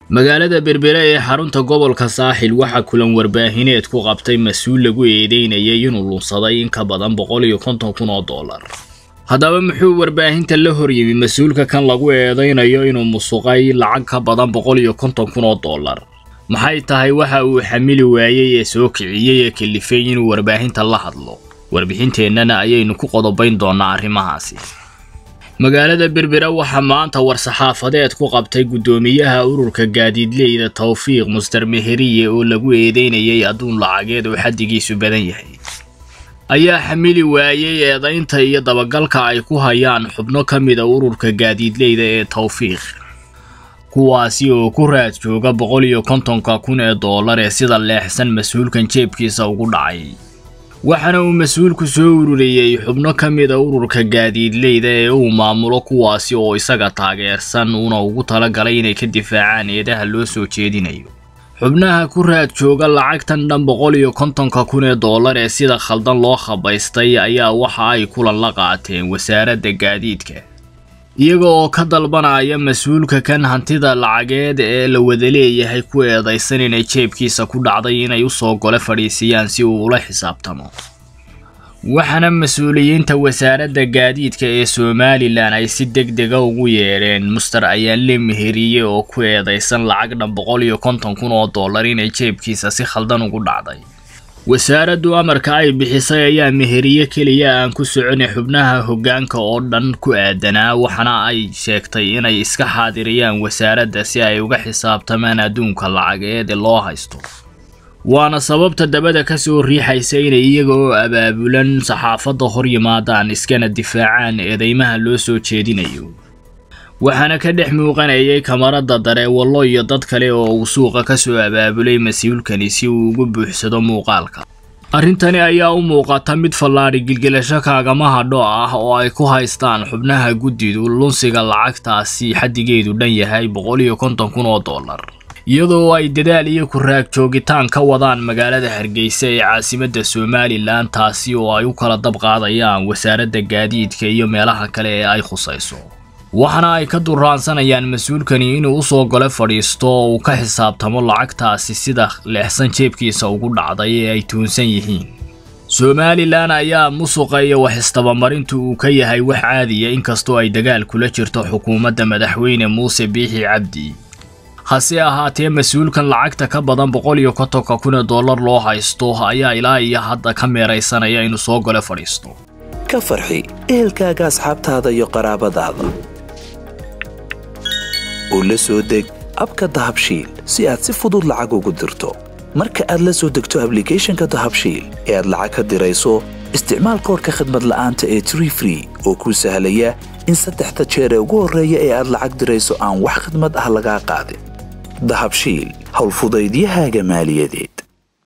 magaalada berbere ee xarunta gobolka saaxil waxaa kulan warbaahineed ku qabtay mas-uul lagu eedeynayay inuu lunsaday in ka badan boqol iyo konton kun oo dollar haddaba muxuu warbaahinta la horyimi mas-uulka kan lagu eedeynayo inuu musuqay lacag ka badan boqol iyo konton kun oo dollar maxay tahay waxa uu xamili waayey ee soo kiciyey ee kalifay inuu warbaahinta la hadlo warbixinteennana ayaynu ku qodobayn doonaa arrimahaasi magaalada berbera waxaa maanta war-saxaafadeed ku qabtay guddoomiyaha ururka gaadiidleyda tawfiiq muster meheriye oo lagu eedeynayay adduun lacageed oo xaddigiisu badan yahay ayaa xamili waayey eedaynta iyo dabagalka ay ku hayaan xubno ka mida ururka gaadiidleyda ee tawfiiq kuwaasi oo ku raad jooga boqol iyo kontonka kun ee dollar ee sida leexsan mas-uulkan jeebkiisa ugu dhacay waxaana uu mas-uulku soo ururiyey xubno ka mida ururka gaadiidleyda ee uu maamulo kuwaasi oo isaga taageersan uuna ugu talagalay inay ka difaacaan eedaha loo soo jeedinayo xubnaha ku raad jooga lacagtan dhan boqol iyo kontonka kun ee dollar ee sida khaldan loo khabaystay ayaa waxa ay kulan la qaateen wasaaradda gaadiidka iyaga oo ka dalbanaya mas-uulka kan hantida lacageed ee la wada leeyahay ku eedaysan inay jeebkiisa ku dhacday inay usoo gole fadhiisiyaan si uu ula xisaabtamo waxaana mas-uuliyiinta wasaaradda gaadiidka ee somalilan ay si deg dega ugu yeedheen muster ayaanle meheriye oo ku eedaysan lacag dhan boqol iyo konton kun oo dollar inay jeebkiisa si khaldan ugu dhacday wasaaraddu amarka ay bixisay ayaa meheriye keliya aan ku soconay xubnaha hoggaanka oo dhan ku aadanaa waxaana ay sheegtay inay iska xaadiriyaan wasaaradda si ay uga xisaabtamaan adduunka lacageed ee loo haysto waana sababta dabada ka soo riixaysa inay iyaga oo abaabulan saxaafadda hor yimaadaan iskana difaacaan eedeymaha loo soo jeedinayo waxaana ka dhex muuqanayay kamarada dareewallo iyo dad kale oo uu suuqa ka soo abaabulay mas-uulkani si uu ugu buuxsado muuqaalka arrintani ayaa u muuqata mid fallaadhi gilgilasho kaagama hadho ah oo ay ku haystaan xubnaha guddidu lunsiga lacagtaasi xaddigeedu dhan yahay boqol iyo konton kun oo dollar iyadoo ay dadaal iyo ku-raag joogitaan ka wadaan magaalada hargeysa ee caasimadda somalilan taasi oo ay u kala dab qaadayaan wasaaradda gaadiidka iyo meelaha kale ee ay khusayso waxaana ay ka duraansanayaan mas-uulkani inuu usoo gole fadhiisto oo uu ka xisaabtamo lacagtaasi sida leexsan jeebkiisa ugu dhacday ee ay tuunsan yihiin somalilan ayaa musuqa iyo wax istabamarintu uu ka yahay wax caadiya inkastoo ay dagaal kula jirto xukuumadda madaxweyne muuse biixi cabdi hase ahaatee mas-uulkan lacagta ka badan boqol iyo kontonka kun ee dollar loo haysto ayaa ilaa iyo hadda ka meeraysanaya inuu soo gole fadhiisto ka farxi ehelkaaga asxaabtaada iyo qaraabadaada oo la soo deg abka dahabshiil si aad si fudud lacag ugu dirto marka aad la soo degto ablicathonka dahabshiil ee aad lacag ka dirayso isticmaal koorka khadmad la'aanta ee tree free oo kuu sahlaya in saddexda jeer ee ugu horreeya ee aad lacag dirayso aan wax khadmad ah lagaa qaadin dahabshiil howlfudaydiyahaaga maaliyadeed